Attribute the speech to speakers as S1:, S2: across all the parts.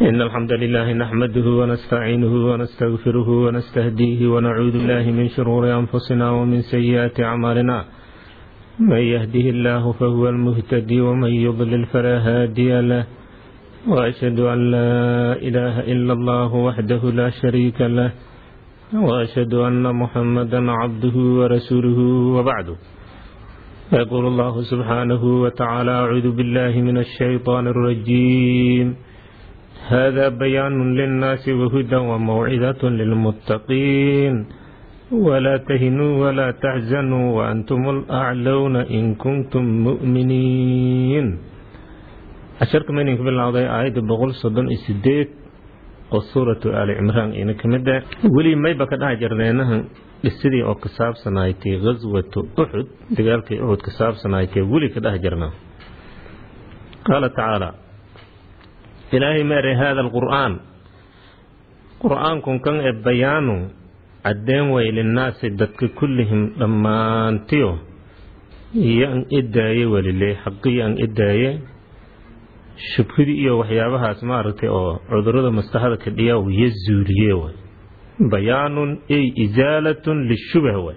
S1: إن الحمد لله نحمده ونستعينه ونستغفره ونستهديه ونعوذ بالله من شرور أنفسنا ومن سيئات أعمالنا من يهده الله فهو المهتدي ومن يضلل فلا هادي له وأشهد أن لا إله إلا الله وحده لا شريك له وأشهد أن محمدا عبده ورسوله وبعد يقول الله سبحانه وتعالى أعوذ بالله من الشيطان الرجيم هذا بيان للناس وهدى وموعظة للمتقين ولا تهنوا ولا تحزنوا وأنتم الأعلون إن كنتم مؤمنين casharka maydinka bilowday aayadda boqol soddon iyo sideed oo suuratu aali cimraan ina ka mid ah weli mayba ka dhaha jarneenahan dhisidii oo ka saabsanaaytay ghaswatu uxud dagaalkii uxud ka saabsanaaytay weli ka dhaha jarnaa qaala tacaala ilaahay ma eray haada alqur'aan qur'aankun kan ee bayaanu caddeen way linnaasi dadka kullihim dhammaantiyo iyo an idaaye welile xaqiyo an idaaye shubhidii iyo waxyaabahaas maaragtay oo cudurada maskaxda ka dhiya iyo zuuliye way bayaanun ay isaalatun lishubah way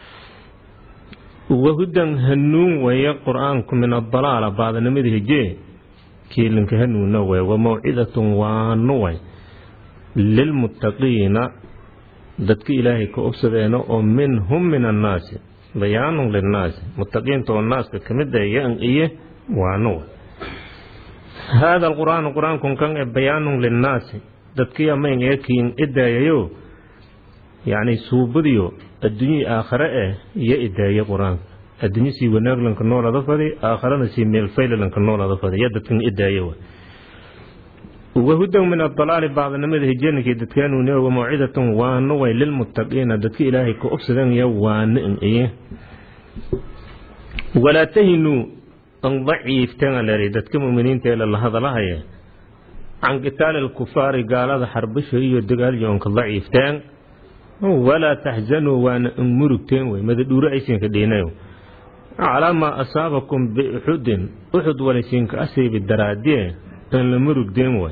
S1: wahudan hanuun weeye qur-aanku min adalaala baadanimada hijee kiilinka hanuunna way wa mawcidatun waanu way lilmuttaqiina dadka ilaahay ka obsadeena oo minhum min annaasi bayaanun linnaasi muttaqiinta oo naaska ka mid ah yan iyo waanu way haada alqur'aanu qur-aankun kan e bayaanun linnaasi dadkiya mayn eekiin idaayayo yacni suubadiyo adduunyii aakhare eh iyo idaaye qur-aanka adduunyo sii wanaaglanka noolada fadi aakharana sii meelfaylalanka noolada fadi iyo dadkan idaaye wa wahudan min adalaali bacdanimada hijeenikii dadkaanuune wa mawcidatun waano way lilmuttaqiina dadka ilaahay ka obsadanaya waano in iye walaa tahinuu an daciifteen leeray dadka muminiinta ee lala hadalahaya can qitaali alkufaari gaalada xarbasho iyo dagaalyo onka daciifteen walaa taxzanuu waana an murugteen wey madadhuuro aysinka dhiinayo calaa maa asaabakum biuxudin uxud walaysinka asaybi daraadie an la murugdeen way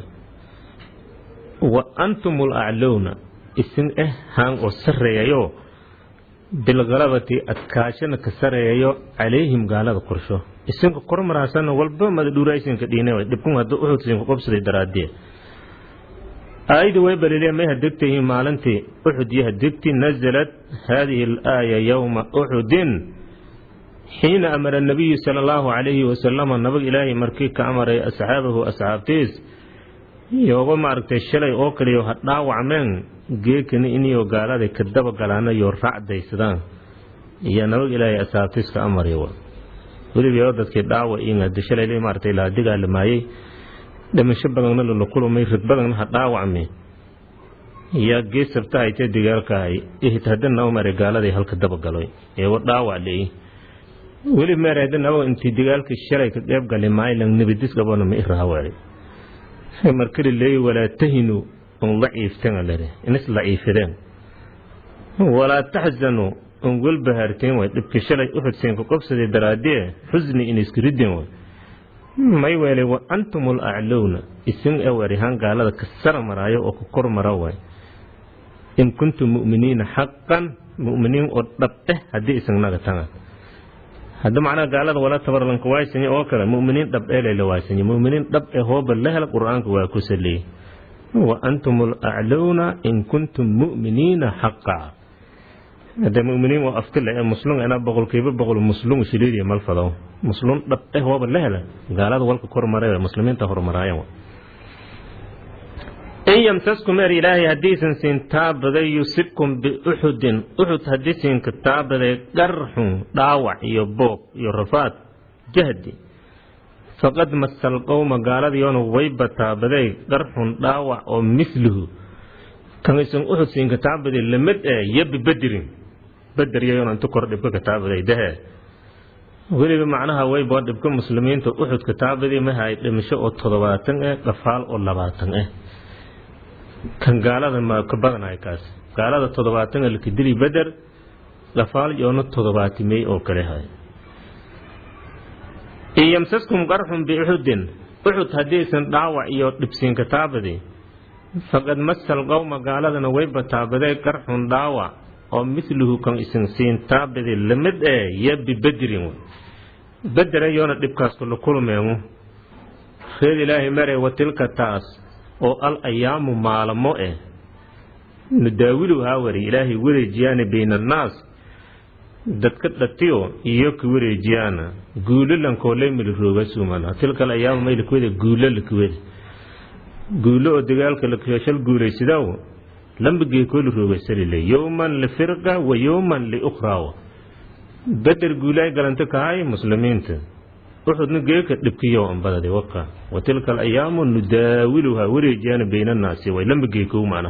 S1: wa antum alaclowna isin eh haan oo sarreeyayo bilkalabati adkaashana ka sareeyayo calayhim gaalada qorsho isinka kormaraasana walba madadhuuraysinka dhiina dhibkun hadda uxudsinka qobsaday daraadee aayadii way balile may hadegtayihiin maalintii uxud iyo hadegti nasalat haadihi alaaya yowma uxudin xiina amara nabiyu sala allahu calayhi wasalama nabag ilaahay markii ka amaray asxaabahu asxaabtiis yooba maaragtay shalay oo kaliyo ha dhaawacmeen geekani iniyo gaalada ka dabagalaana yo racdaysadaan iyo nabag ilaahay asxaabtiis ka amarya weliba dadkii dhaawa iyo shalay maaragtay la dagaalamaayey dhimasho badanna lala kulmay rid badanna ha dhaawacmi yaa gees sabta haytee dagaalkahay ihit hadana umare gaaladay halka dabagaloy eewa dhaawac leey weli meer hadanawa intii dagaalkii shalay ka qeyb gali maaylan nabadis qabona ma iraawaay markali leey walaa tahinu un daciifteen lere inis daciifideen walaa taxzanu un welbahaarteen way dhibka shalay uxudsiinka qobsaday daraadee xusni in isku rideen way may weelay wa antum alaclowna isin ewarihaan gaalada ka sara maraayo oo ka kor mara way in kuntum mu'miniina xaqan mu'miniin oo dhab eh haddii isagnaga tanga hadda macnaha gaalada wala tabarlanka waaysanya oo kale mu'miniin dhab ee layla waaysanya mu'miniin dhab ee hooba la hela qur-aanka waa ku saleeyey wa antum alaclowna in kuntum mu'miniina xaqa hadda mu'miniin waa aftila ee muslum ina boqolkiiba boqol muslum shiliidiya malfado muslum dhab eh hooba la hela gaalada walka kor maray muslimiinta hormaraayan in yamsaskum er ilaahay haddiisan siin taabaday yusibkum biuxudin uxud haddii siinka taabaday qarxun dhaawac iyo boog iyo rafaad jahdi faqad masal qowma gaaladiyoona wayba taabaday qarxun dhaawac oo misluhu kan isan uxud siinka taabaday lamid ee yabi badirin bader yayoona inta kor dhibka ka taabaday dahee weliba macnaha wayba dhibka muslimiinta uxud ka taabaday mahay dhimasho oo toddobaatan eh dhafaal oo labaatan eh kan gaalada ma ka badanayo kaas gaalada toddobaatan laka dili beder dhafaal yoona toddobaatimey oo kale hay in yamsaskum qarxun biuxudin uxud haddaysan dhaawac iyo dhibsiinka taabadi faqad masal qowma gaaladana wayba taabadee qarxun dhaawac oo miluhu kan isin siin taabadi lamid ee yo bibedrin bedera yoona dhibkaas kula kulmeemu reer ilaahay mare wa tilka taas oo al ayaamu maalamo eh nudaawilu haawari ilaahay wareejiyaana bayna annaas dadka dhatiyo iyo ka wareejiyaana guulo lankooley milirooga suumana tilka al ayaamu maylakweda guulo lakweda guulo oo dagaalka lakashal guulaysidaw lambigee kooli roogasalile yowman lifirqa wa yowman liukhraa beder guulaay galanto kahay muslimiinta uxudna geeka dhibkiyo ambadade waka wa tilka alayaamu nudaawiluhaa wareejiyaana bayna annaasi way lambigeekow macna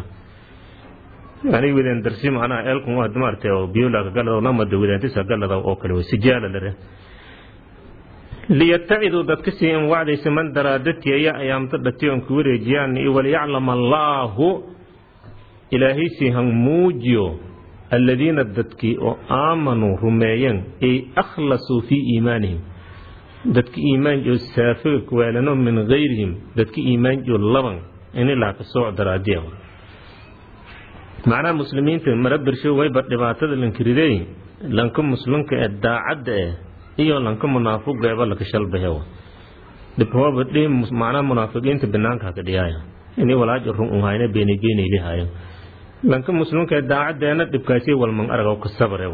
S1: yani wadeen darsi macnaha eelkun waa maartay oo biyolaka galada lamada wadaantisa galada oo kale way sijaala lare liyattaciduu dadka sii in wacdaysa man daraadati aya ayaamta dhation ku wareejiyaan waliyaclama allaahu ilaahay sii han muujiyo alladiina dadkii oo aamanuu rumeeyeen ay akhlasuu fii iimaanihim dadka iimaanjoo saafiga kuwaalano min gayrihim dadka iimaanjoo laban inilaa ka sooc daraadiya macnaha muslimiinta mara bersho wayba dhibaatada lankiriday lanka muslimka ee daacadda eh iyo lanka munaafiqa eba laka shalbahe dhibhooba dhi macnaha munaafiqiinta banaanka ka dhiyaaya ini walaaja run uhayna beenigeenaylihayo lanka muslimka ee daacadeena dhibkaasi walman arag ka sabre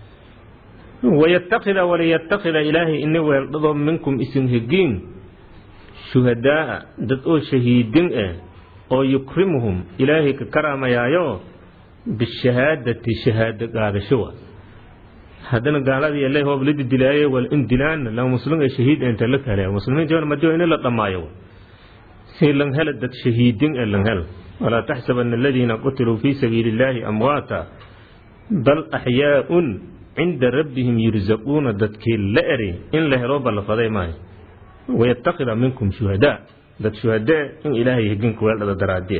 S1: wayatakida waliyattakida ilaahay ini weeldhado minkum isin hegiin shuhadaaa dad oo shahiidin ah oo yukrimuhum ilaahay ka karaamayaayo bishahaadati shahaado qaadashowa haddana gaaladii ele hoob la didilaaye wal in dilaan la muslim ee shahiid inta la kale muslimiinta madiyo in la dhamaayo si lan hela dad shahiidin ee lan hel walaa taxsabanna aladiina qutiluu fii sabiili illaahi amwaata bal axyaaun cinda rabbihim yurzaquuna dadkii la eri in la helo ballafaday maayo wayatakida minkum shuhadaa dad shuhadee in ilaahay heginku weeldhada daraadiye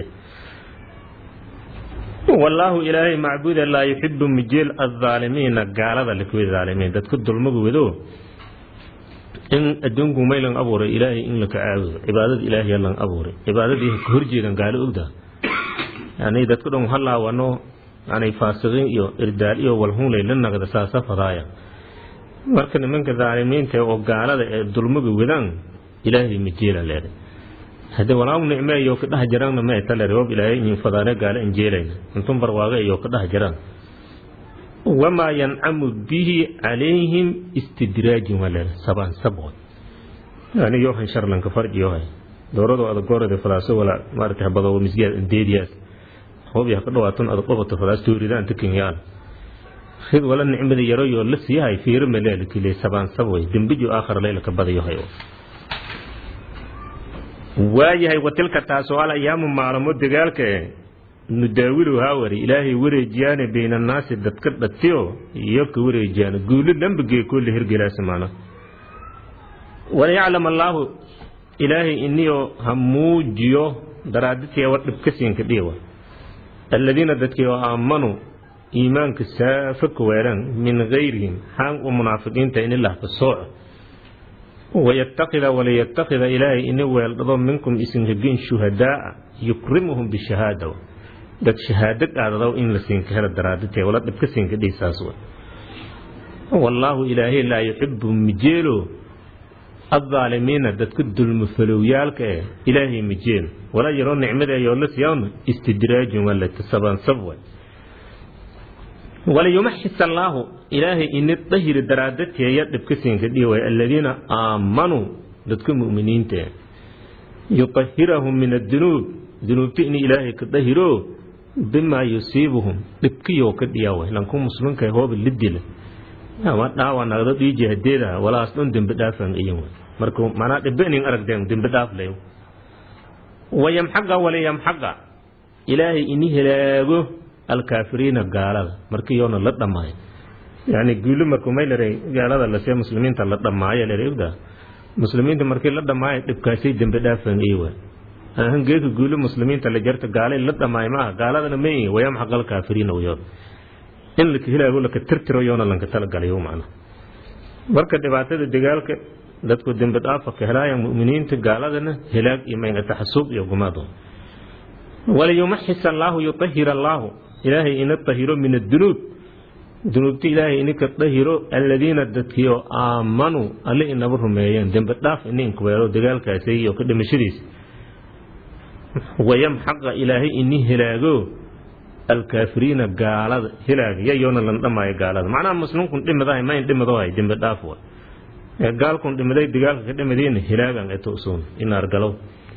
S1: wallaahu ilaahay macbuuda laa yuxibu mijeel aaalimiina gaalada lakwed aalimiin dadka dulmagu wado in adduunku maylan abuuray ilaahay in laka caabudo cibaadada ilaahay lan abuuray cibaadadii ka horjeedan gaalo ogda yani dadka dhan halaawano yani faasiqiin iyo irdaal iyo walhunlay la nagda saasa fadaaya marka nimanka daalimiinta oo gaalada ee dulmaga wadaan ilaahay mijeela leeday hade walaamu nicmeeyo ka dhex jirana ma tale roob ilaahay in fadaane gaale injeelayna intun barwaaqe iyo ka dhex jiraan wamaa yancamu bihi calayhim istidraajin waa leedahay sabaan sabqod yani yohan sharlanka farji yohay doorado adag goorada falaaso wala maarata habado misgiyaad indeediyaas hoob yaa ka dhawaatan adag dhabato falaas tooridaan takinyaan rid wala nicmada yaroyoo la siiyahay fiiro maleelkile sabaan sabway dembijo aakhar leyla ka badayohay waayahay watilka taasoo al ayaamu maalamo dagaalka e nudaawilu haawari ilaahay wareejiyaane baynannaasi dadka dhatiyo iyo ka wareejiyaane guulo lambigee kolle hergelaasa maana waliyaclam allaahu ilaahay iniyo ha muujiyo daraaditiya war dhibka siinka dhiiwa alladiina dadkii oo aamanuu iimaanka saafa ka weeran min gayrihim xaan u munaafiqiinta inilah ka sooco wayatakida waliyatakida ilaahay ini weeldhado minkum isin hegin shuhadaaa yukrimuhum bishahaada dad shahaado qaadadaw in la siinka hela daraadite wala dhibka siinka dhiisaas wallaahu ilaahay laa yuxibu mijeelo adaalimiina dadka dulmufalowyaalka eh ilaahay mijeel wala yaroo nicmadeeyoo la siyan istidraajun walatasabansab waliyumaxis allaahu ilaahay ini dahiri daraadateeya dhibka siinka dhiiway aladiina aamanuu dadka mu'miniinta yutahirahum min adunuub dunuubta in ilaahay ka dahiro bimaa yusiibuhum dhibkiyoo ka dhiyaaway lanku muslimka hooba lidila ama dhaawa nagdo dhiiji hadeeda walaas dhan dembi dhaafan iyin marka manaa dhibenin aragdeen dembi dhaaf lay wayamxaqa waliyamxaqa ilaahay ini helaago alkaafiriina gaalada markiiyoona la dhammaayo yani guulo marku maylare gaalada lasee muslimiinta la dhammaayo leregda muslimiinta markii la dhammaayo dhibkaasay dembi dhaafan iwa ahan geeka guulo muslimiinta la jarta gaalay la dhammaayo maaha gaaladana ma wayamxaq alkaafiriina wayood in laka helaago laka tirtiro yoona lanka talagalayo macna marka dhibaatada dagaalka dadku dembi dhaafa ka helaayaan mu'miniinta gaaladana helaag iyo maynata xasuuq iyo gumaado waliyumaxis allaahu yutahir allaahu ilaahay ina tahiro min adunuub dunuubta ilaahay ininka dahiro aladiina dadkiio aamanuu alle inaba rumeeyeen dembi dhaaf ininka weelo dagaalkaasi iyo ka dhimashadiisa wayamxaqa ilaahay ini helaago alkaafiriina gaalada helaag yayoona lan dhamaayo gaalada macnaha muslimkun dhimadahay mayn dhimadahay dembi dhaaf wa ee gaalkun dhimaday dagaalka ka dhimadiina helaagan eto usuun inaar galow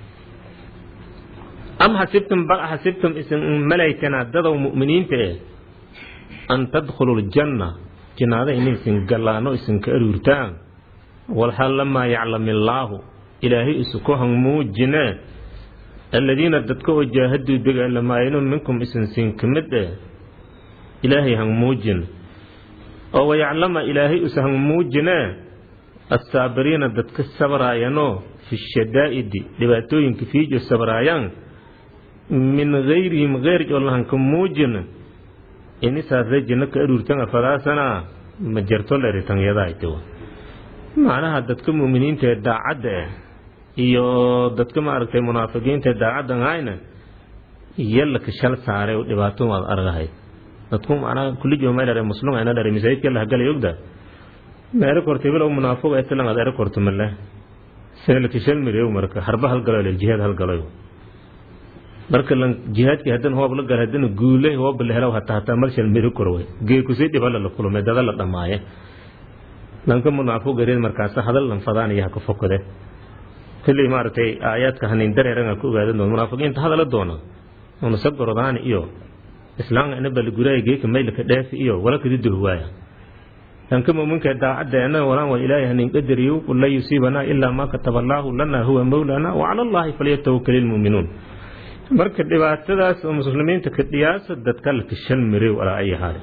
S1: am xasibtum bal xasibtum isin malaytanaa dadow mu'miniinta eh an tadkhulu ljanna jinaada inaysin gallaano isinka aruurtaan walxal lamaa yaclam illaahu ilaahay isuku hangmuujinee aladiina dadka oo jaahaduu dagaalamaayeno minkum isinsiin ka mid eh ilaahay hangmuujin oo wayaclama ilaahay isa hangmuujinee assaabiriina dadka sabraayanoo fi shadaa'idi dhibaatooyinka fiijo sabraayaan min gayrihim geyr olahanka muujin inisaasay jinno ka aruurtan afadaasana ma jarto leritanyadaayto macnaha dadka mu'miniinta ee daacadda ah iyo dadka maaragtay munaafiqiinta ee daacaddan hayna yallaka shal saaray oo dhibaato waad argahayd dadku macnaha kullijo may dhare muslum ayna dhare masaajidka la galay ogda meero kortay bilow munaafiq ee tilan aad ero korto male seelka shal mireew marka harba halgalo lel jihaad halgaloy marka lan jihaadkii hadan hoob la gal hadana guulay hoob la helaw hataa hataa marshal miri korway geekusii dhibala la kulmay dada la dhamaaye lanka munaafiq gareed markaas hadal lan fadaan iyo haka fokode kulli maaragtay aayaadka hanin dareeran ku ogaadan doon munaafiqiinta hadala doona una sagorodaan iyo islaam ina bal guraay geeka maylka dheef iyo wala kadi duhwaaya lanka mu'minka daacaddeena walaan waa ilaahay hanin qadariyo qul la yusiibana ilaa ma kataba allaahu lana huwa mawlana wa cala allahi falyatawakkal ilmu'minuun marka dhibaatadaas oo muslimiinta ka dhiyaasa dadka la kashan miray walaa ay haare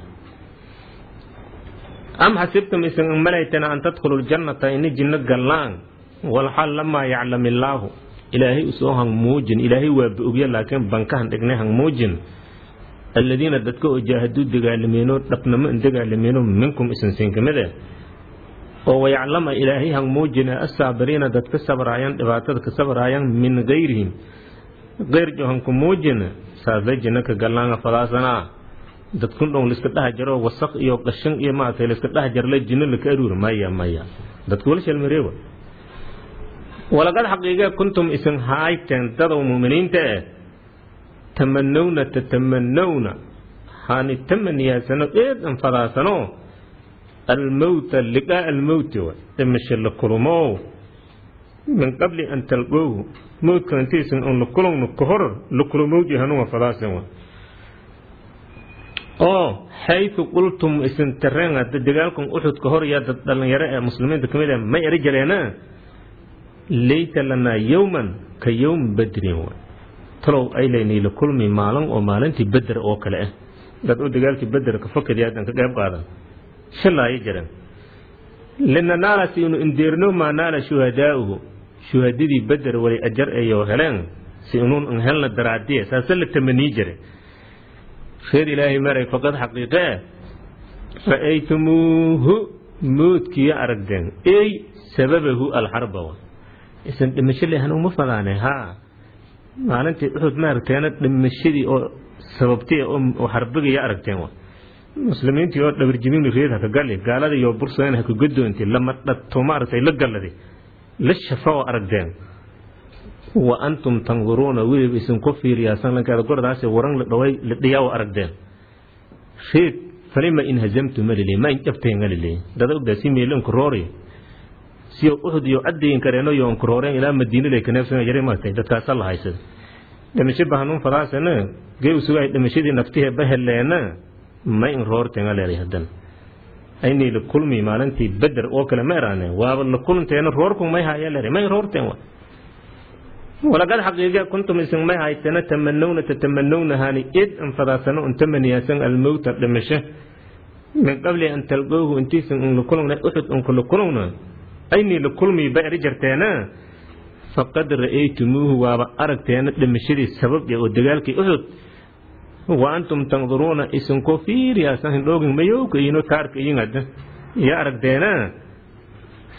S1: am xasibtum isan malaytana an tadkhulu ljannata ini jinno gallaan walxal lamaa yaclam illaahu ilaahay usoo hangmuujin ilaahay waa ba-ogya laakiin bankahan dhignay hangmuujin aladiina dadka oo jaahaduu dagaalameeno dhabnamo in dagaalameeno minkum isansiin ka mid eh oo wayaclama ilaahay hangmuujina assaabiriina dadka sabraayan dhibaatada ka sabraayan min gayrihim geyr johanku muujina saasay jinno ka gallaanga fadaasanaa dadkun dhown laiska dhaha jaro wasaq iyo qashin iyo maaragtay laiska dhaha jarla jinno laka aruur maya maya dadku wala shalmareewa walaqad xaqiiqee kuntum isin haayteen dadow mu'miniinta eh tamanowna tatamanowna haani tamaniyaasano eed an fadaasano almowta liqaa almowti wa dhimasho la kulmo min qabli an talqowhu mowdka intaysan un la kulowno ka hor la kulomowji hanuwa fadaasan wa oo xaytu qultum isin tareen hadda dagaalkan uxud ka hor yaa dad dhallinyaro ee muslimiinta ka mid ah may eri jaleena layta lanaa yowman ka yowm badrin wa talow ay laynay la kulmi maalin oo maalintii beder oo kale ah dad u dagaalkii beder ka fakadi haddan ka qayb qaadan shallaayo jiran linanaala si inu indeerno maa naala shuhadaa'uhu shuhadadii beder wali ajar ayo heleen si inuun an helna daraadiye saase la tamanii jire reer ilaahay maray faqad xaqiiqee ra'aytumuuhu moodkiiyo aragdeen ey sababahu alxarba wa isan dhimasho lehan uma fadaane haa maalintii uxud maaragteena dhimashadii oo sababtay oo xarbigaya aragteen wa muslimiintii oo dhabarjibin reed haka gali gaalada iyo bursayn haka godoonti lama dhato maaragtay la galladi la shafa oo aragdeen wa antum tanduruuna weliba isinku fiiriyaasan lankaada gordaasi waran la dhaway la dhiyaa oo aragdeen reed falima in hazamtu malili ma in jabteen alili dada ogdaa si meelanku roori si uxud iyo cadayin kareeno iyo onku rooreen ilaa madiina lay kaneefsan yare maartay dadkaasa la haysada dhimasho bahanuun fadaasana gee usugaay dhimashadii naftihee baheleena ma in roorteen aleeday hadan aynay la kulmi maalintii beder oo kale ma eraane waaba la kulanteena roorku may haya leeday may roorteen wa walaqad xaqiiqe kuntum isin may haytana tamanowna tatamanowna hani id an fadaasano un tamaniyaasan almowta dhimasho min qabli an talqowhu intiisan un la kulungna uxud unku la kulungna aynay la kulmi ba eri jarteena faqad ra'aytumuuhu waaba aragteena dhimashadii sabab oo dagaalkii uxud wa antum tanduruuna isinkoo fiiriyaasan hindhoogin mayowka iyino taarka iyin hadda iyo aragteena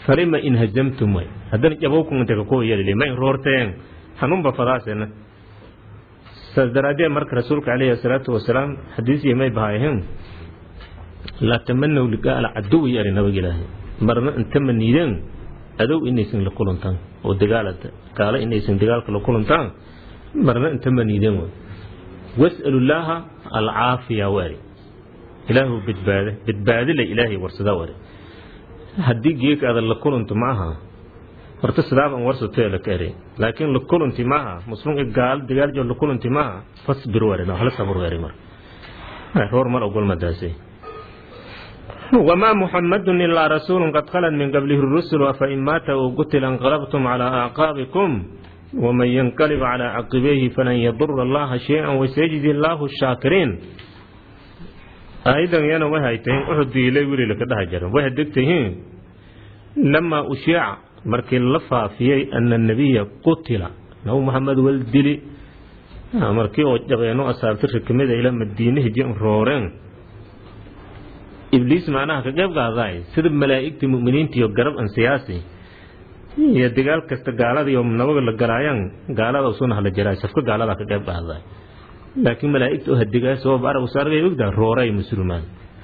S1: falima in hajamtum way haddana jabowkunta kakuwa yadili ma in roorteen hanuunba fadaasena saas daraaddeed marka rasuulka calayhi asalaatu wasalaam xadiisii may bahaayeen laa tamanaw liqaa alcaduwi ari nabag ilaahay marna intama niideen adow inaysan la kulantaan oo dagaalada gaalo inaysan dagaalka la kulantaan marna intama niideen way was'alullaaha alcaafiya wari ilaahu badbaade badbaadile ilaahay warsadaa wari haddii geeka adan la kulanto ma aha horta sidaaban warsatee la ka ere laakiin la kulanti maaha muslim gaal dagaal joo la kulanti maaha fasbir wari hala sabr wari mar roor mar ogol madaasay وما محمد إلا رسول قد خلت من قبله الرسل أفإن مات أو قتل انقلبتم على أعقابكم ومن ينقلب على عقبيه فلن يضر الله شيئا وسيجزي الله الشاكرين أيضا يانا وهايتين أحد إلي ولي لك ده جرى وهدكتين لما أشيع مركي اللفا في أن النبي قتل نو محمد والدلي مركي وجبينو أسابتر كميدة إلى مدينه جئن رورين ibliis macnaha ka qayb qaadaay sida malaa'igta mu'miniinta iyo garab an siyaasi iyo dagaal kasta gaalada iyo nabaga la galaayaan gaalada usuna hala jiraay safka gaalada ka qayb qaadaay laakiin malaa'igta oo hadigaa sabab arag usargay ogdaa rooray muslimaan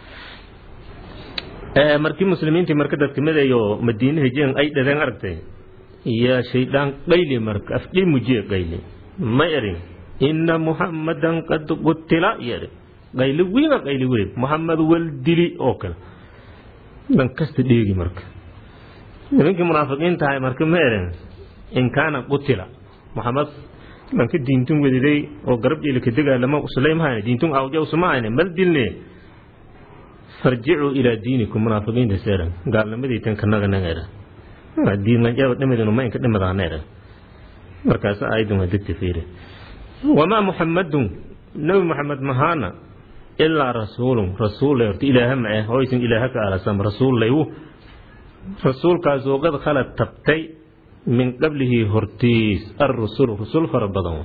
S1: markii muslimiintii marka dadka mid iyo madiina hijeen ay dhadeen aragtay iyo shaydaan qayli marka afjay mujiye qayli ma erin inna muhammadan qad qutila yeri qayli wiiga qayli weyn muxamed wal dili oo kale dhan kasta dheegi marka nimankii munaafiqiin tahay marka ma eren in kaana qutila muxamed dhanka diintun wediday oo garab jeelika degaalama usulaymahan diintun awja usumahayne mal dilne farjicuu ilaa diinikum munaafiqiinta seeran gaalnimadii tan kanaga naga era diinlanjaba dhimadinu ma inka dhimadaana era markaas aayadun waa degta fiire wamaa muxamadun nabi muxamed mahaana ilaa rasuulun rasuul horta ilaaha ma ah hoysan ilaaha ka alasan rasuul laywu rasuulkaasoo qad khalad tabtay min qablihi hortiis arrusul rusul fara badan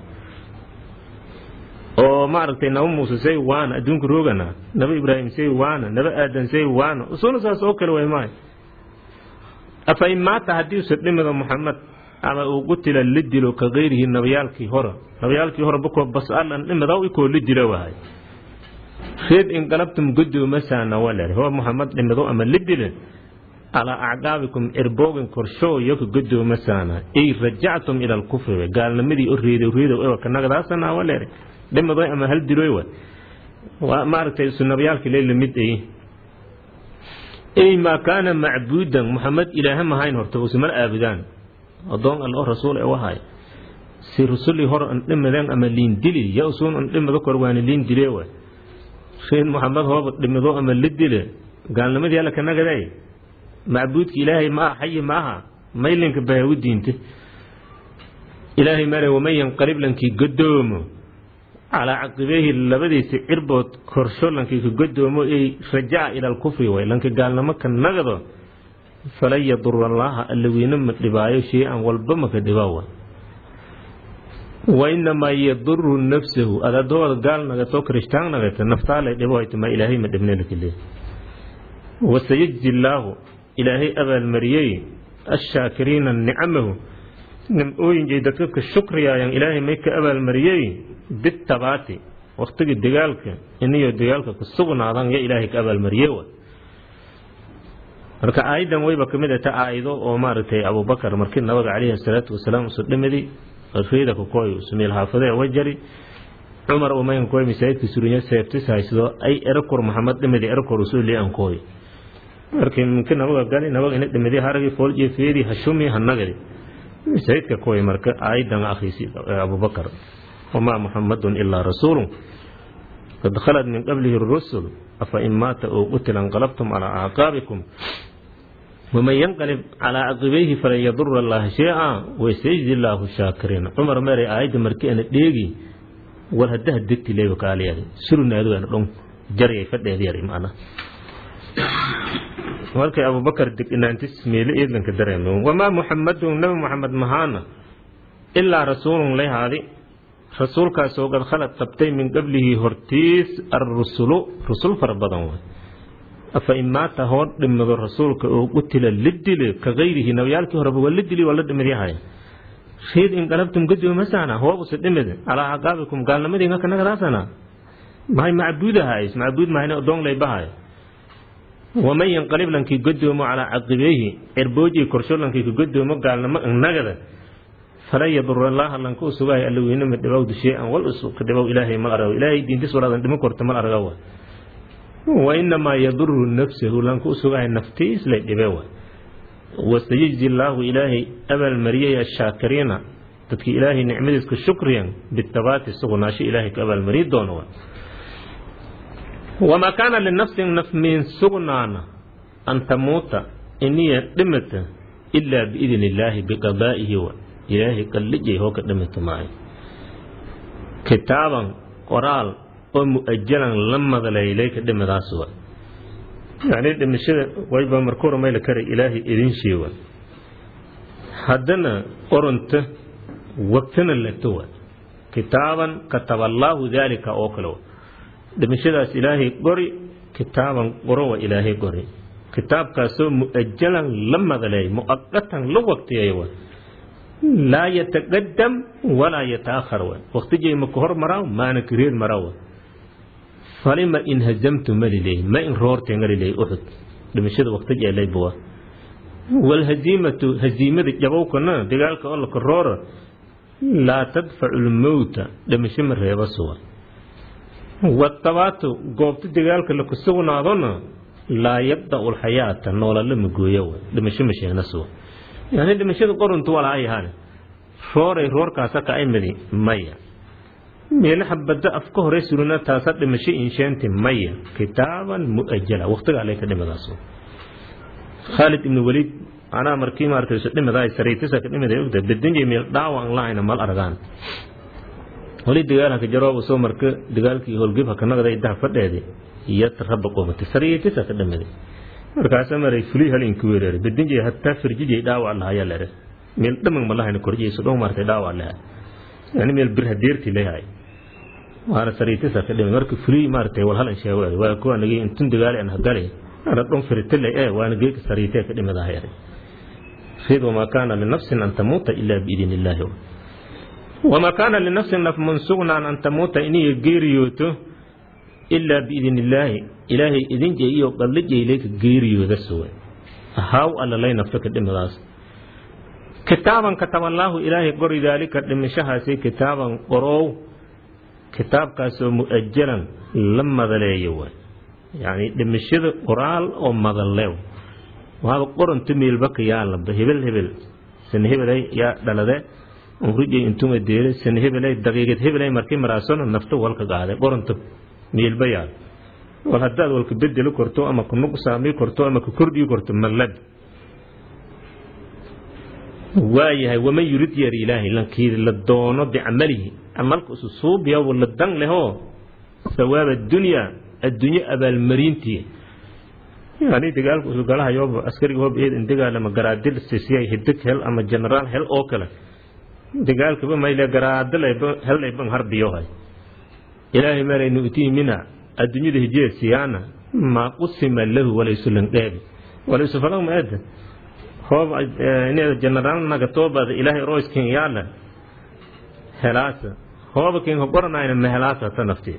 S1: oo maaragtay naba muuse say waana adduunka roogana naba ibraahim say waana naba aadan say waana usuna saas oo kale way maay afa in maata haddiise dhimida muxamed ama uu qutila la dilo ka kayrihi nabayaalkii hore nabayaalkii hore bakoo bas-alan dhimidaw ikoo la dilo wahay reed inqalabtum godoomasaana waler ho muxamed dhimido ama la dile calaa acqaabikum cirboogin korshoo yoka godoomasaana ay rajactum ila alkufri gaalnimadii o reedo reedo ewa kanagadaasana waler dhimido ama hal diloy wa waa maaragtay isu nabayaalkii lay lamid ay ay maa kaana macbuudan muxamed ilaaha mahayn horta usimala aabudaan adoon all oo rasuul e wahay si rusulii hor an dhimadeen ama liin dili ya usuun an dhimado kor waani liin dile wa reed muxamed hooba dhimido ama la dile gaalnimadii alla ka nagaday macbuudka ilaahay ma aha xayi ma aha maylinka bahagu diinte ilaahay mare waman yanqalib lankii godoomo calaa caqibeehi labadiisa cirbood korsho lankii ka godoomo ay rajaca ila alkufri way lanka gaalnimo ka nagado falan yadura allaaha alla weyne ma dhibaayo shay-an walba maka dhibaawa wainamaa yaduru nafsahu adadooda gaal nagato kirishtaan nagata naftaalay dhibo haytama ilaahay ma dhibnelakile wasayajzi illaahu ilaahay abaalmariyey ashaakiriina nicamahu nimcooyinkay dadka ka shukriyaayaan ilaahay may ka abaalmariyey bitabaati waktigii dagaalka iniyo dagaalka ku sugnaadan ya ilaahay ka abaalmariye wa marka aayadan wayba ka mid ata aayado oo maaragtay abubakar markii nabaga calayhi salaatu wasalaam usu dhimidi reeda kakoy usumeel haafade wajari cumar umayn koy masaajidka surinya seeftis haysto ay erakor maxamed dhimidi erakor usoo lian koy markii minka nabaga gali nabaga ina dhimidi haragi foolje feedi hashumi hanagadi masaajidka koy marka aayadan akhiisi abubakar wamaa muxamadun ilaa rasuulu qad khalad min qablihi rusul afa in maata oo qutila انqalabtum calaa acqaabikum waman yanqalib calaa caqibayhi falan yadura allaha shay-a wasayjzi illaahu shaakiriin cumar mere aayadda markii ana dheegi war haddaha degti leeba kaaliyada surunaadugana dhon jaryay fadheeda yari macna markay abubakar degnaantis meele eedlanka dareemo wamaa muxamadun nabi muxamed mahaana ilaa rasuulun layhaadi rasuulkaasoo qad khalad tabtay min qablihi hortiis arrusulu rusul fara badan waay afa in maata hoo dhimado rasuulka oo qutila la dile ka gayrihi nabiyaalkii horeba waa la dili waa la dhimidyahay reed inqalabtum gadoomasana hoobuse dhimid calaa caqaabikum gaalnimadinga kanagadaasana mahay macbuudahays macbuud mahayna odoonglay bahay waman yanqalib lankii gadoomo calaa caqibeehi erbooji korsho lankii ka gadoomo gaalnimo nagada falan yadura allaaha lanka u sugahay alla weynama dhibawdu shay-an wal ka dhibow ilaahay mal arag ilaahay diintis walaadan dhimo korta mal aragawa wa inamaa yaduru nafsahu lanka u sugahay naftiis lay dhibe wa wasayajzi allaahu ilaahay abaalmariyay ashaakiriina dadkii ilaahay nicmadiiska shukriyan bitabaati sugunaasho ilaahay ka abaalmariyi doono wa wamaa kaana linafsin naf min sugnaana an tamuuta iniya dhimata ilaa biidni illaahi biqadaa'ihi wa ilaahay qallijay hoo ka dhimata maayo kitaaban qoraal oo mu'ajalan la madaleylay ka dhimadaas wa yacni dhimashada wayba markuu ramayla kara ilaahay idin sheewa haddana oronta waqtina leto wa kitaaban kataballaahu daalika oo kale wa dhimashadaas ilaahay qori kitaaban qorowa ilaahay qori kitaabkaasoo mu'ajalan la madaleey mu'aqatan la waqtiyeeyo wa laa yataqadam walaa yataakhar wa waqtijay ma ka hor maraa maana ka reer maraa wa falima in hazamtu maliley ma in roortee ngaliley uxud dhimashada waqtijay laybuwa walhaziimatu haziimada jabowkana dagaalka oo laka roora laa tadfacu lmowta dhimasho ma reeba suwa watabaatu goobta dagaalka laku sugnaadona laa yabda'u lxayaata noolala ma gooya wa dhimasho ma sheegna suwa yani dhimashada qoruntu walaa ayahaan rooray roorkaasa ka imidi maya meelaha badda afka hore suruna taasa dhimasho insheenti maya kitaaban mu'ajala waqtiga alle ka dhimadaas khaalid ibn waliid anaa markii maartayso dhimadaay saraytisa ka dhimada ogda bedinjay meel dhaawac lahayna mal argaan wali dagaalka jarooba soo marka dagaalkii howlgib haka nagday daha fadheedi iyo rabba qoomata saraytisa ka dhimada markaasa maray fulii halinki weereere bedinjay hataa firjijay dhaawac lahaya lere meel dhamag ma lahayna korjiyayso dhow maartay dhaawac laha yani meel bir hadeerti lehay waana sariitisa ka dhimay marka fulii maartay wal halan sheego waa kuwa nagi intun dagaali an hadale ana dhon firitile ee waana geeka sariitee ka dhimadahay rid wamaa kaana linafsin an tamuuta ilaa biidin illaahi wamaa kaana linafsin naf mansugnaan an tamuuta iniga geeriyooto ilaa biidin illaahi ilaahay idinjay iyo qallijaylayka geeriyooda suwe haw allalay nafto ka dhimadaas kitaaban kataballaahu ilaahay qori daalika dhimashahaasi kitaaban qorow kitaabkaasoo mu'ajalan la madaleeyo wa yacni dhimashada qoraal oo madaleew waaba qoronta meelbaka yaalaba hebel hebel sana hebelay yaa dhalade unrujay intuma deere sana hebelay daqiiqad hebelay markii maraasona nafta walka qaade qoronta meelba yaal wal haddaad walka bedeli korto ama ku nuqsaami korto ama ku kordhii korto mallad waayahay waman yurid yar ilaahay lankii la doono bicamalihi camalka isu suubiya la dan lehoo sawaab addunya addunyo abaalmarintii yani dagaalka isu galahayo askariga hoob eed in dagaalama garaadil sisiyay hidig hel ama generaal hel oo kale dagaalkaba mayle garaadalayba hellayban harbiyohay ilaahay maray nu'tii mina adduunyada hijiya siyaana maa qusima lahu walaysu landheebi walaysu fadan maeda hoob inay generaal nagatoobaada ilaahay royskin yaala helaasa hooba kin hogoranayna mahelaasa ta nafteed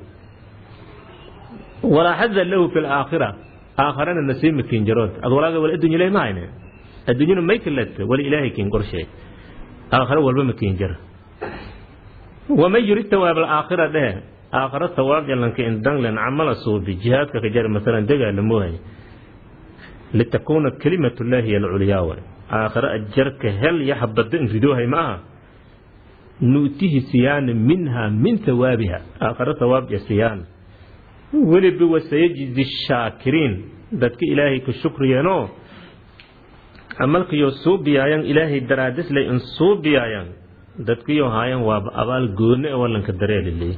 S1: walaa xada lahu fi laakhira aakharana nasiima kin jarood ad walaaga wal addunya lay mahayne adduunyana may kalata wali ilaahay kin qorsheey aakhira walba ma kin jara waman yurid tawaab alaakhira dhehe aakhira tawaab jalanka indanglen camala suubi jihaadka ka jara masalan dagaala moohay litakuuna kalimat llaahi hiy alculyaa way aakhira ajarka hel yaxbada in ridoohay ma aha nu'tihi siyaana minha min hawaabiha aakhira hawaabja siyaana weliba wasayajzi shaakiriin dadka ilaahay ku shukriyeenoo camalkiyo suubiyaayan ilaahay daraadisley in suubiyaayan dadkiyo haayan waaba abaal goone ee wallanka dareeliley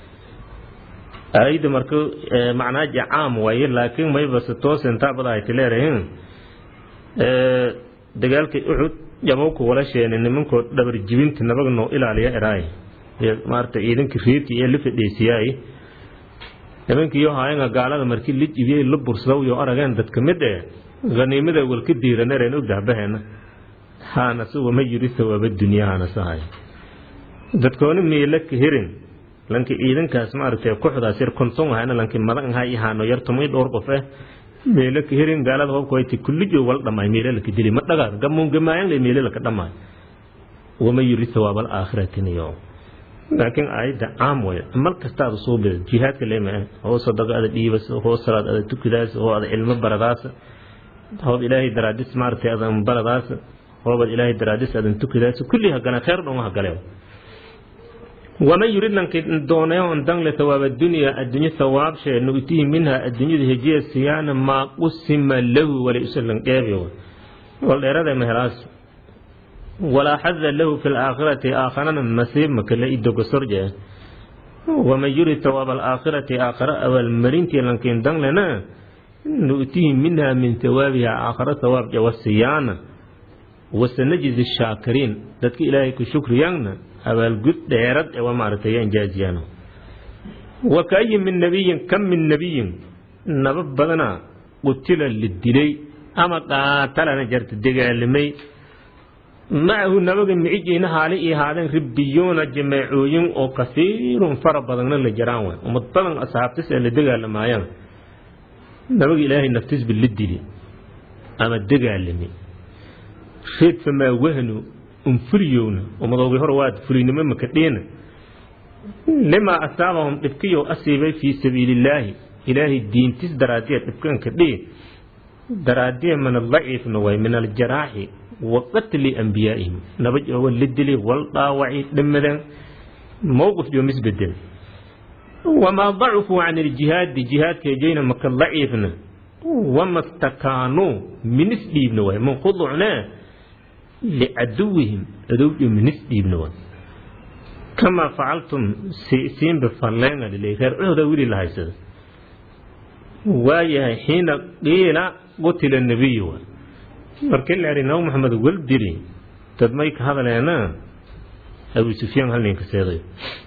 S1: ayda marka macnaaji caam waaye laakiin maybase toosintaabadahayti leerahin dagaalkii uxud jabowka wala sheene nimankoo dhabar jibinta nabaga noo ilaaliya eraay maarata ciidanka reerki ee la fadhiisiyaay nimankiiyo haayanga gaalada markii la jibiyey la bursadow yo arageen dadka mid eh haniimada walka diiranareen ogdahbaheena haanase wama yiri sawaaba dunyaa haanase hay dadkooni miila ka hirin lanki ciidankaas maaragtay kuxdaas yar konton ahayna lanki madan ahay ihaano yar tumay dhowr qof eh meelo ka hirin gaalada hobkoyti kullijo wal dhamay meelo laka dili ma dhagaad gamuun gamaayan le meelo laka dhamay wama yiri sawaaba alaakhiratin yo laakiin aayadda caam way mal kastaada soo bida jihaadka leema hoo sadaqa ada dhiibas hoo salaad ada tukidaas hoo ada cilmo baradaas hoob ilaahay daraadis maaragtay adan baradaas hoobad ilaahay daraadis adan tukidaas kulli hagana khayr dhon hagale waman yurid lanki doonayo on dangle sawaaba dunya adduunye sawaabshee nu'tihi minha adduunyada hejiya siyaana maa qusima lahu wala usalan qeebiyo wal dheerada mehelaas walaa xada lahu fi laakhirati aakharana nasiib makale idogo sorje waman yurid sawaaba alaakhirati aakhara abaalmarintii lankiin danglena nu'tihi minha min sawaabiha aakhara sawaab jawa siyaana wasanajzi shaakiriin dadka ilaahay ku shukriyaanna abaalgud dheerad ee waa maaragtay yaan jaaziyaan wa kaayin min nabiyin kam min nabiyin naba badana qutila la dilay ama qaatalana jarta dagaalamay macahu nabaga micijiina haali ii haadeen ribiyoona jameecooyin oo kasiirun fara badanna la jaraan waay ummad badan asxaabtis ee la dagaalamaayaan nabaga ilaahay naftisba la dili ama dagaalamay reed famaa wahnu unfuriyowna umadoogi hore waad fulinimo makadheena limaa asaabahum dhibkiyo asiibay fii sabiilillaahi ilaahay diintis daraadiya dhibkan kadhee daraadiya min adaciifna way min aljaraaxi wa qatli ambiyaa'ihim nabaj oo la dili wal dhaawaci dhammadan mowqif joo misbedel wamaa dacufuu can iljihaadi jihaadkeejayna maka daciifna wama stakaanuu minis dhiibna way min khuducnaa licaduwihim adowdho minis dhiibna way kamaa facaltum siinba falleena lilay reer cuhda wili la haysada waayahay xiina qiila qutila nabiyu way markii la idhi nabi maxamed wal dili dad may ka hadaleena abu sufyaan hal ninka seeday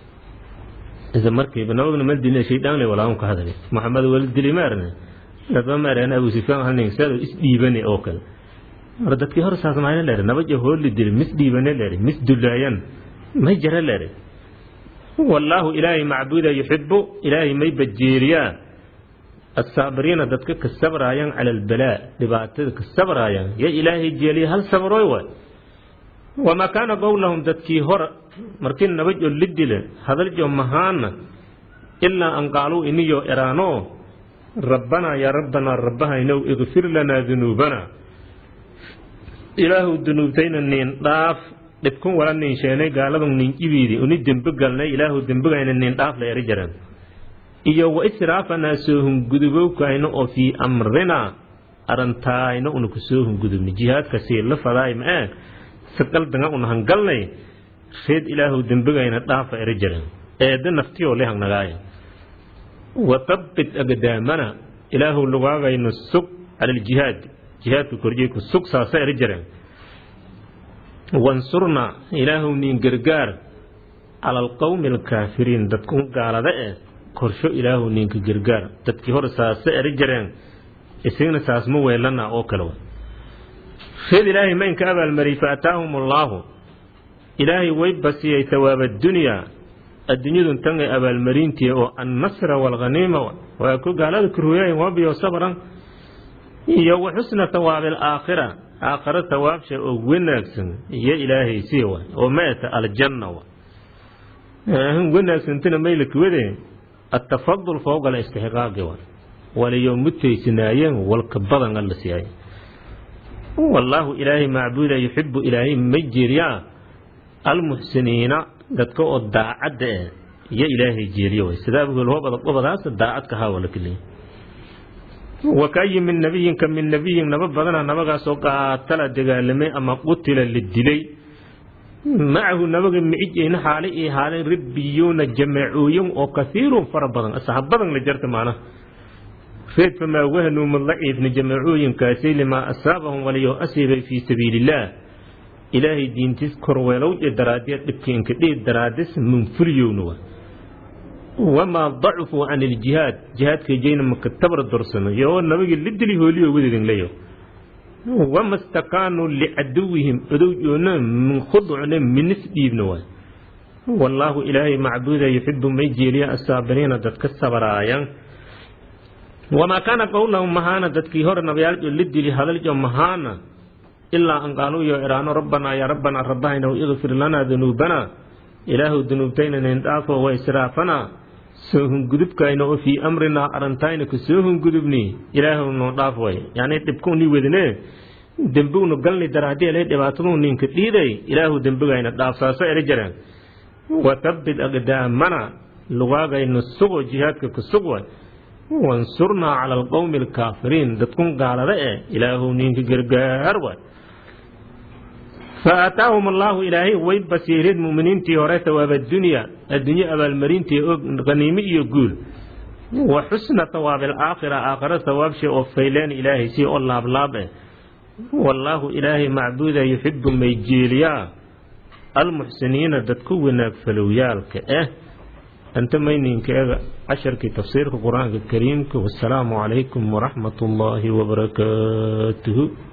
S1: isa markiiba nabagna ma dilin shaydaan le walaa ka hadalay maxamed wal dili maarne dadba maareen abu sufyaan hal ninka seeday is dhiibane oo kale mar dadkii hore saas maayna leeray nabaja hooli dili mis dhiibane leeray mis dulaayan may jara leeray wallaahu ilaahay macbuuda yuxibu ilaahay may bajeeriyaa asaabiriina dadka ka sabraayaan cala albalaa dhibaatada ka sabraayaan ya ilaahay jeeliya hal sabrooy waay wamaa kaana qowlahum dadkii hore markii nabajo la dila hadaljo mahaana ilaa an qaaluu iniyo eraano rabbanaa yaa rabbanaa rabbahaynow ikfir lanaa dunuubanaa ilaahu dunuubtayna niin dhaaf dhibkun wala niin sheenay gaaladun niin jibiidi uni dembe galnay ilaahu dembegayna niin dhaaf la eri jaran iyo wa israafanaa soo hungudubowkayna oo fii amrinaa arantaayna una ku soo hungudubni jihaadka sii la fadaay ma-ee si qaldanga una hangalnay reed ilaahu dembegayna dhaafa eri jaran eedda naftiyoo le hangnagaaya wa tabbit agdaamana ilaahu lugaagayna sug cala aljihaad jihaadka korjey ku sug saasa eri jareen wansurna ilaahu niin gargaar cala alqowmi alkaafiriin dadkun gaalada eh korsho ilaahu ninka gargaar dadkii hore saase eri jareen isagna saas ma weelana oo kale reed ilaahay maynka abaalmariyey fa ataahum allaahu ilaahay way basiyey hawaaba dunyaa adduunyadun tan ay abaalmarintii oo annasra waalghaniima waa ku gaalada kurhuyaayin wabiyo sabran iyo wa xusna hawaabi alaakhira aakhira hawaabsha oo wanaagsan iyo ilaahay sii wa oo maata aljanna wa wanaagsantana maylakawade atafadul fowqa alistixqaaqi wa waliyo mutaysanaayeen walka badan alla siiyay wallaahu ilaahay macbuuda yuxibu ilaahay ma jeeriyaa almuxsiniina dadka oo daacadda eh iyo ilaahay jeeriyo way sidaa hobadaas daacadka haa wala keliya wakayi min nabiyin ka min nabiyin naba badana nabagaasoo qaatala dagaalamay ama qutila la dilay macahu nabaga micigeyna xaali ii haaleen ribbiyuuna jameecooyin oo kasiirun fara badan asxaab badan la jarta maanaha reed famaa wahnuu ma daciifna jameecooyinkaasi limaa asaabahum waliyo asiibay fii sabiilillaah ilaahay diintiis korweelowje daraaddeed dhibkiinka dhiid daraadis munfuriyowna wa wamaa dacfuu can iljihaad jihaadka jeyna maka tabar dorsano yo nabagi lidili hooliyo wadidin leyo wama stakaanuu licaduwihim odowjoona min khudcne minis dhiibna waay wallaahu ilaahay macbuuda yuxibu may jeeliya asaabiriina dadka sabaraayan wamaa kaana qowlahum mahaana dadkii hore nabayaaljo lidili hadaljo mahaana ilaa an qaaluu yo iraano rabbanaa yaa rabbanaa rabbahayna ikfir lanaa dunuubanaa ilaahu dunuubtayna nin dhaafo wa israafanaa soo hungudubkayna oo fii amrinaa arantayna ku soo hungudubni ilaahu noo dhaaf way yani dhibkuuni wedne dembignu galni daraadii ele dhibaatadu ninka dhiiday ilaahu dembigayna dhaaf saaso ela jireen wathabbit aqdaamana lugaagayna sugo jihaadka ku sug way wansurnaa cala alqowmi alkaafiriin dadkun gaalada eh ilaahu ninka gargaar way faataahum allaahu ilaahay way basiireed muminiintii hore hawaab addunya adduunye abaalmarintii og qaniimo iyo guul wa xusna hawaab alaakhira aakhira hawaabshay oo fayleen ilaahay si oo laablaab eh wallaahu ilaahay macbuuda yuxibu may jeeliyaa almuxsiniina dadku wanaag falowyaalka ah anta mayninkeega casharkii tafsiirka qur-aanka kariimka wasalaamu calaykum waraxmat ullaahi wabarakaatuhu